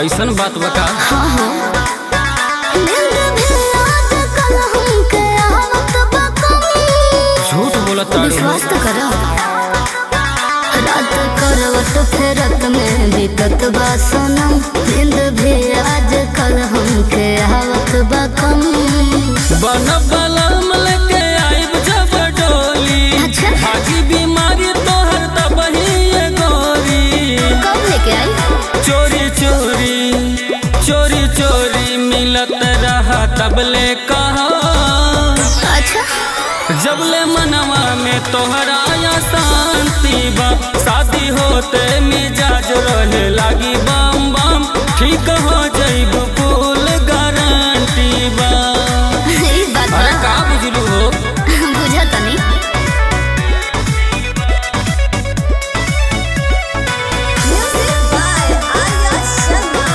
ऐसन बात बता नींद भी आजकल हमके आवत बा कमी झूठ बोलत तारू विश्वास तो करो रात करवट फेरत में बीतत बा सनम नींद भी आजकल हमके आवत बा कमी बन बलम लेके आइब जब डोली अच्छा। भागी बीमारी तोहर तब ही ये गोरी कब लेके आई चोरी चोरी चोरी चोरी मिलत रहा तबले कहा अच्छा जबले मनवा में तोहरा या शांति बा शादी होते मिजाज रहे लागी बम बम ठीक हो जाइब फूल गारंटी बा ई बात अरे बा का बुझलू हो बुझा तनी म्यूजिक बाय आर्या शर्मा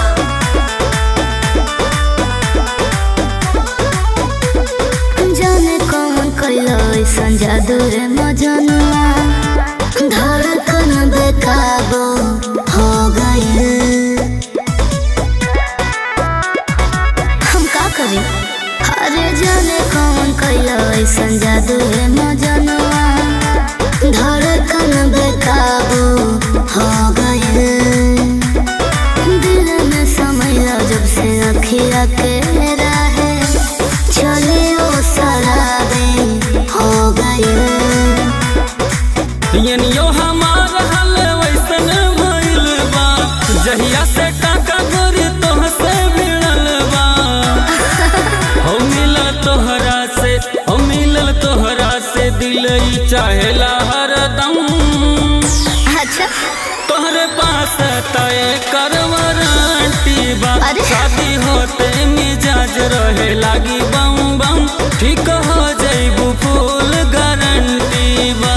जाने कौन कैलो ऐसन जादू रे मजनुआ धड़कन बेकाबू हो गए हम का करी अरे जाने कौन कैलो ऐसन जादू रे मजनुआ धड़कन बेकाबू हो गए दिल में समैला जब से अखिया के राहे चले ओ सराबे हो गए यनियो हमार हल वैसन भइल बा जहिया से टाका गोरी तोह से भिड़ल बा हो मिलल तोहरा से हो मिलल तोहरा से दिल ई चाहेला हरदम अच्छा तोहरे पास तय कर वारंटी बा अरे। शादी होते मिजाज रहे लागी बम बम ठीक हो जाइबू फूल गारंटी बा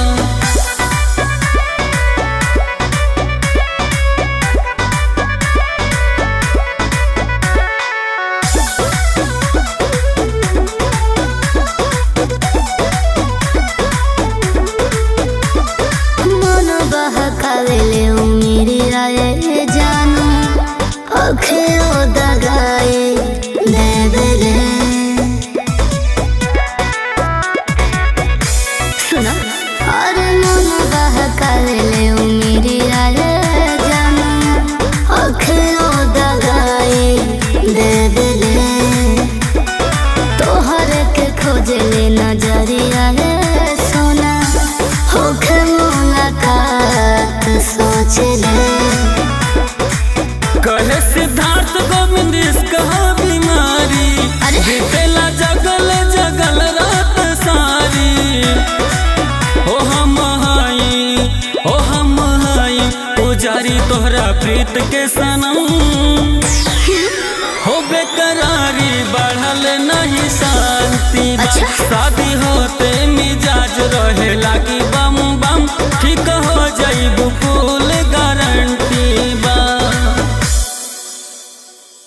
मन बहकावेले उमेरी आए जानो अखे ओ दगाए देवरे सुनो अरे मन बहकावेले उमेरी आए जानो अखे ओ दगाए देवरे तोहर के खोजले नजरिया रे सोना होखे मुलाकात सोच ले कहे सिद्धार्थ गोविंद इसका बीमारी अरे। बीतेला जगल जगल रात सारी ओ हम हाई ओ हम हाई पुजारी तोहरा प्रीत के सनम हो बेकरारी बढ़ल नहीं शांति बा। अच्छा। शादी होते मिजाज रहे लागी बम बम ठीक हो जाइबू फूल गारंटी